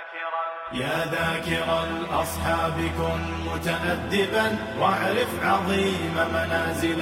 يا ذاكر الأصحاب كن متأدبا واعرف عظيم منازل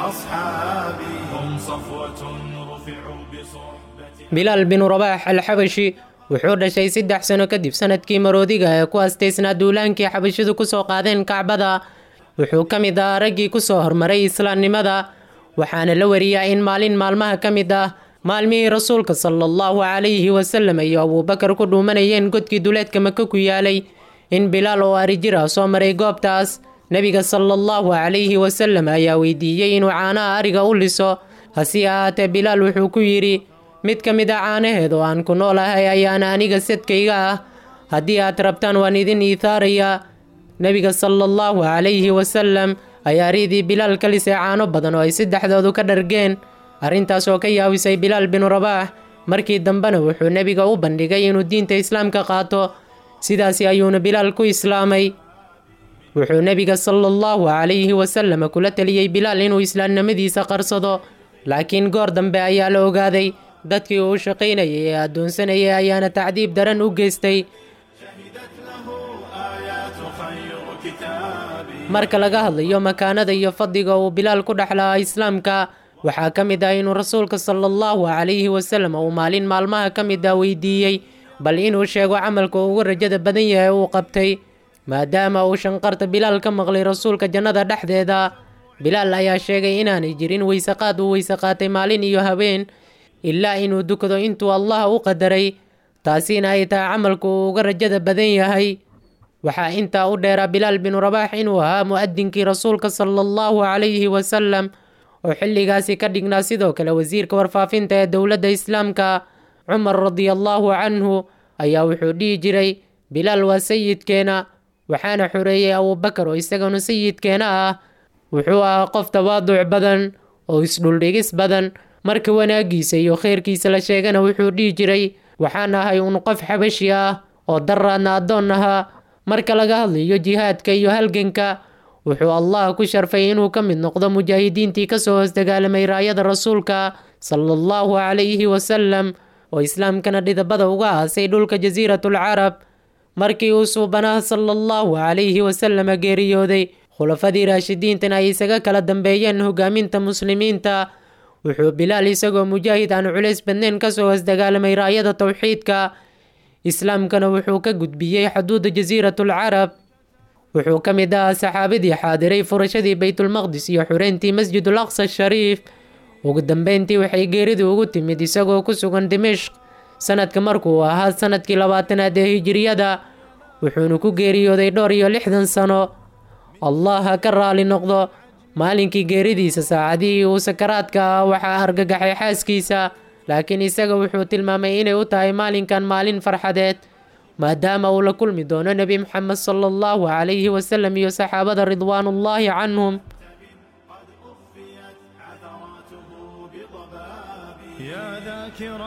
الأصحاب هم صفوة رفعوا بصحبة bilaal binu rabaax alxabashi wuxuu dhashay saddex sano kadib sanadkii maroodiga ee ku astaysnaa duulaankii xabashidu kusoo qaadeen kacbada wuxuu ka mid ahaa raggii kusoo hormaray islaamnimada waxaana la wariyaa in maalin maalmaha ka mid ah maalmihii rasuulka sala allahu calayhi wasalam iyo abuubakar ku dhuumanayeen godkii duleedka maka ku yaalay in bilaal oo arijir ah soo maray goobtaas nebiga sala allahu calayhi wasalam ayaa weydiiyey inuu caanaha ariga u liso hase ahaatee bilaal wuxuu ku yidhi mid ka mid a caanaheed oo aan ku noolahay ayaana aniga sadkayga ah haddii aad rabtaan waan idin iithaarayaa nebiga sala allahu calayhi wasalam ayaa riidii bilaal ka lisay caano badan oo ay saddexdoodu ka dhargeen arrintaas oo ka yaawisay bilaal binu rabaax markii dambena wuxuu nebiga u bandhigay inuu diinta islaamka qaato sidaasi ayuuna bilaal ku islaamay wuxuu nebiga sala allahu calayhi wasalam kula teliyey bilaal inuu islaamnimadiisa qarsado laakiin goor dambe ayaa la ogaaday dadkii uu shaqaynayay ee addoonsanayay ayaana tacdiib daran u geystay شهدت له آيات خير كتاب marka laga hadlayo makaanada iyo fadliga uu bilaal ku dhexlahaa islaamka waxaa ka mid ah inuu rasuulka sala allahu calayhi wasalam uu maalin maalmaha ka mid ah weydiiyey bal inuu sheego camalka ugu rajada badan yahay uu qabtay maadaama uu shanqarta bilaal ka maqlay rasuulka jannada dhexdeeda bilaal ayaa sheegay inaanay jirin weysaqaad uu weyse qaatay maalin iyo habeen ilaa inuu dukado intuu allah u qadaray taasina ay tahay camalku uu uga rajada badan yahay waxaa intaa u dheeraa bilaal binu rabaax inuu ahaa mu'adinkii rasuulka sala allahu calayhi wasalam oo xilligaasi ka dhignaa sidoo kale wasiirka warfaafinta ee dowladda islaamka cumar radiallahu canhu ayaa wuxuu dhihi jiray bilaal waa sayidkeena waxaana xoreeyey abuubakar oo isagana sayidkeena ah wuxuu ahaa qof tawaaduc badan oo isdhuldhigis badan marka wanaagiisa iyo khayrkiisa la sheegana wuxuu dhihi jiray waxaan ahay un qof xabashi ah oo daraadna addoon ahaa marka laga hadlayo jihaadka iyo halganka wuxuu allah ku sharfay inuu ka mid noqdo mujaahidiintii kasoo hoos dagaalamay raayada rasuulka sala allahu calayhi wasalam oo islaamkana dhidabada uga aasay dhulka jasiiratul carab markii uu suubanaha sala allahu calayhi wasalama geeriyooday khulafadii raashidiintana ay isaga kala dambeeyeen hogaaminta muslimiinta wuxuu bilaal isagoo mujaahid aan culays badnayn kasoo hoos dagaalamay raayada towxiidka islaamkana wuxuu ka gudbiyey xuduuda jasiiratul carab wuxuu ka mid ahaa saxaabadii xaadiray furashadii baytulmaqdis iyo xureyntii masjidul aqsa shariif ugu dambeyntii waxay geeridu ugu timid isagoo ku sugan dimishq sanadka markuu ahaa sanadkii labaatanaad ee hijiriyada wuxuuna ku geeriyooday dhowr iyo lixdan sano allah ha ka raali noqdo maalinkii geeridiisa saacadihii uu sakaraadka ah waxaa argagaxay xaaskiisa laakiin isaga wuxuu tilmaamay inay u tahay maalinkan maalin farxadeed maadaama uu la kulmi doono nebi moxamed sala allahu calayhi wasalam iyo saxaabada ridwaanullaahi canhum يا ذاكر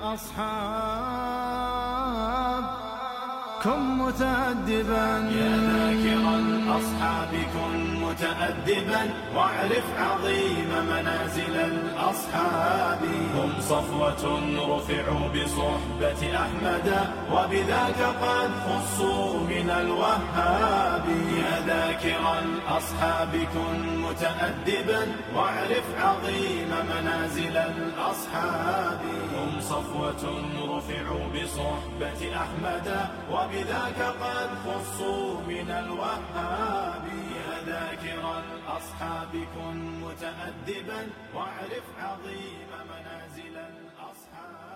الأصحاب كن متأدبا يا ذاكر الأصحاب كن متأدبا واعرف عظيم منازل الأصحاب هم صفوة رفعوا بصحبة أحمد وبذاك قد خصوا من الوهاب يا ذاكر الأصحاب كن متأدبا واعرف عظيم منازل الأصحاب هم صفوة رفعوا بصحبة أحمد وبذاك قد خصوا من الوهاب يا ذاكر الأصحاب كن متأدبا واعرف عظيم منازل الأصحاب